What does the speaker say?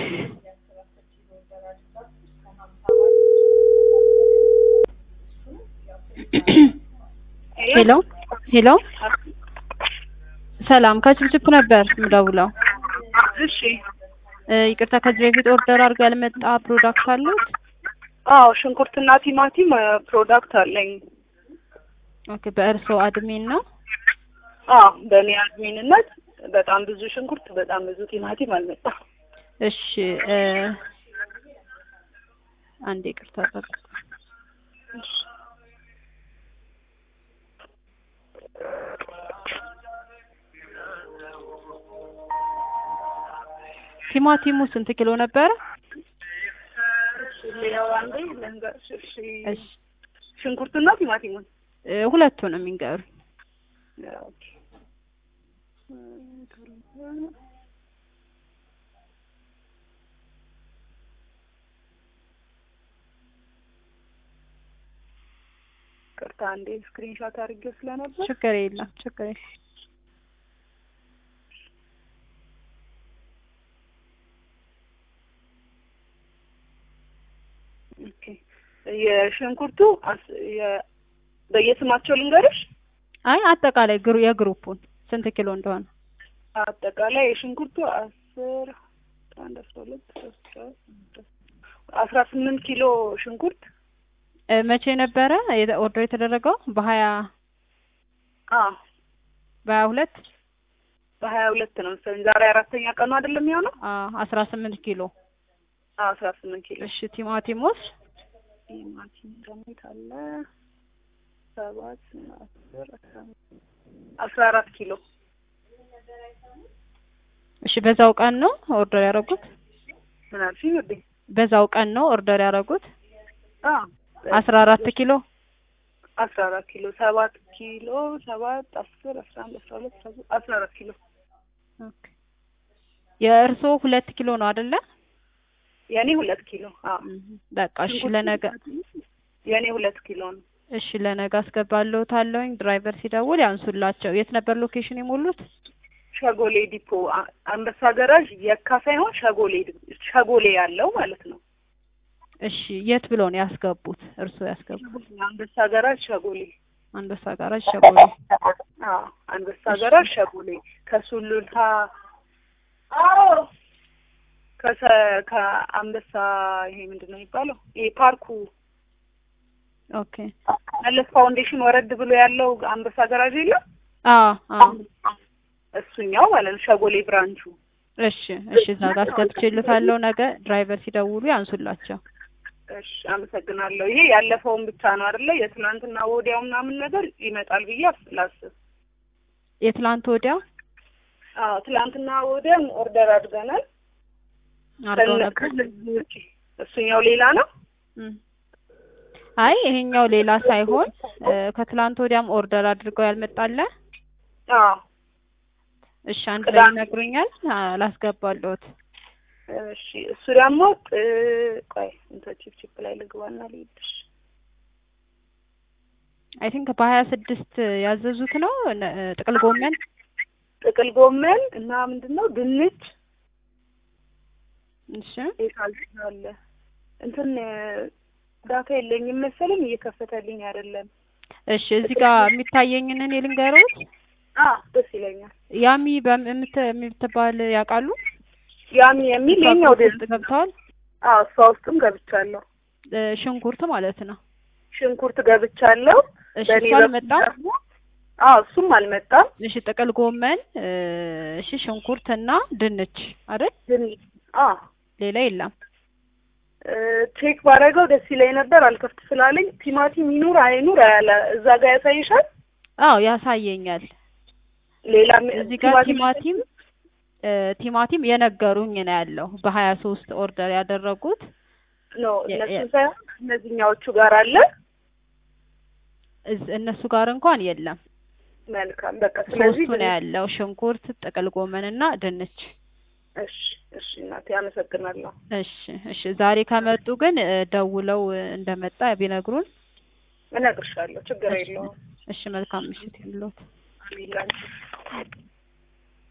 ሄሎ ሄሎ ሰላም ከችብችብ ነበር የምደውለው። እሺ እ ይቅርታ ከዚህ በፊት ኦርደር አድርገው ያልመጣ ፕሮዳክት አሉት? አዎ ሽንኩርትና ቲማቲም እ ፕሮዳክት አለኝ። ኦኬ በእርስዎ አድሚን ነው? አዎ በእኔ አድሚንነት በጣም ብዙ ሽንኩርት፣ በጣም ብዙ ቲማቲም አልመጣም። እሺ እ አንዴ ይቅርታ ጠብቁ። ቲማቲሙ ስንት ኪሎ ነበረ? ሌላው አንዴ ልንገርሽ። እሺ እሺ ሽንኩርትና ቲማቲሙን እ ሁለቱንም ይንገሩ። ኦኬ ቅርታ አንዴ ስክሪንሾት አድርጌው ስለነበር ችግር የለም ችግር የለም። ኦኬ የሽንኩርቱ አስ- የ- በየስማቸው ልንገርሽ። አይ አጠቃላይ ግሩ የግሩፑን ስንት ኪሎ እንደሆነ አጠቃላይ የሽንኩርቱ አስር አንድ አስራ ሁለት አስራ አስራ ስምንት ኪሎ ሽንኩርት እ መቼ ነበረ የተ- ኦርደር የተደረገው? በሀያ አ በሀያ ሁለት በሀያ ሁለት ነው መሰለኝ ዛሬ አራተኛ ቀኑ አይደለም የሚሆነው? አስራ ስምንት ኪሎ አ አስራ ስምንት ኪሎ እሺ ቲማቲሙስ ቲማቲም ደግሞ የት አለ? ሰባት አስር አስራ አምስት አስራ አራት ኪሎ እሺ በዛው ቀን ነው ኦርደር ያደረጉት? ምን አልሽኝ ውዴ? በዛው ቀን ነው ኦርደር ያደረጉት? አ አስራ አራት ኪሎ አስራ አራት ኪሎ ሰባት ኪሎ ሰባት አስር አስራ አንድ አስራ ሁለት አስራ ሶስት አስራ አራት ኪሎ ኦኬ የእርስዎ ሁለት ኪሎ ነው አይደለ? የኔ ሁለት ኪሎ አ በቃ እሺ ለነገ የኔ ሁለት ኪሎ ነው። እሺ ለነገ አስገባለሁታለሁኝ። ድራይቨር ሲደውል ያንሱላቸው። የት ነበር ሎኬሽን የሞሉት? ሸጎሌ ዲፖ አ- አንበሳ ገራዥ የካ ሳይሆን ሸጎሌ ዲ- ሸጎሌ ያለው ማለት ነው። እሺ የት ብለው ነው ያስገቡት? እርስዎ ያስገቡት? አንበሳ ገራዥ ሸጎሌ አንበሳ ጋራጅ ሸጎሌ። አዎ አንበሳ ገራዥ ሸጎሌ ከሱሉልታ ከሰ ከአንበሳ ይሄ ምንድን ነው የሚባለው? ይሄ ፓርኩ ኦኬ መለስ ፋውንዴሽን ወረድ ብሎ ያለው አንበሳ ገራዥ የለም? አዎ አዎ እሱኛው ማለት ነው ሸጎሌ ብራንቹ። እሺ እሺ እዛ ጋር አስገብቼልታለሁ። ነገ ድራይቨር ሲደውሉ ያንሱላቸው። እሺ አመሰግናለሁ። ይሄ ያለፈውን ብቻ ነው አይደለ? የትናንትና ወዲያው ምናምን ነገር ይመጣል ብዬ አስ- ላስብ። የትላንት ወዲያ አዎ ትላንትና ወዲያም ኦርደር አድርገናል። አድርገው ከነ- ነበር። ከነዚህ ውጪ እሱኛው ሌላ ነው። እም። አይ ይሄኛው ሌላ ሳይሆን እ ከትላንት ወዲያም ኦርደር አድርገው ያልመጣለ። አዎ እሺ አንድ ላይ ቅዳሜ። ይነግሩኛል። ላስገባለሁት። እሺ እሱ ደግሞ ጥ- ቆይ እንትን ቺፕ ቺፕ ላይ ልግባና ልሂድሽ። አይ ቲንክ በሀያ ስድስት ያዘዙት ነው ነ- ጥቅል ጎመን ጥቅል ጎመን እና ምንድን ነው ድንች እሺ የታልታለ እንትን ዳታ የለኝም መሰለኝ እየከፈተልኝ አይደለም። እሺ እዚህ ጋር የሚታየኝን እኔ ልንገሮት። አ ደስ ይለኛል። ያሚ በምት የምትባል ያውቃሉ? ያሚ የሚል የኛው ውስጥ ድንች ገብተዋል። አ እሷ ውስጥም ገብቻለሁ። እ ሽንኩርት ማለት ነው። ሽንኩርት ገብቻለሁ። እሺ በእኔ እሱ በኩል አልመጣም። ደግሞ አ እሱም አልመጣም። እሺ ጥቅል ጎመን እ እሺ ሽንኩርት እና ድንች አይደል? ድንች አ ሌላ የለም። እ ቼክ ባደረገው ደስ ይለኝ ነበር። አልከፍት ስላለኝ ቲማቲም ይኑር አይኑር አያለ እዛ ጋር ያሳይሻል። አዎ ያሳየኛል። ሌላ እዚህ ጋር ቲማቲም እ ቲማቲም የነገሩኝ ነው ያለው በሀያ ሶስት ኦርደር ያደረጉት ነው የ- እነሱ የ- ሳይሆን እነዚህኛዎቹ ጋር አለ። እዝ- እነሱ ጋር እንኳን የለም። መልካም በቃ ስለዚህ ሶስቱ ነው ያለው ሽንኩርት፣ ጥቅል ጎመን እና ድንች። እሺ እሺ እናቴ አመሰግናለሁ። እሺ እሺ ዛሬ ከመጡ ግን እ ደውለው እ እንደመጣ ቢነግሩን። እነግርሻለሁ። ችግር እሺ የለውም። እሺ መልካም ምሽት ይሁንልዎት። አሜን ላንቺ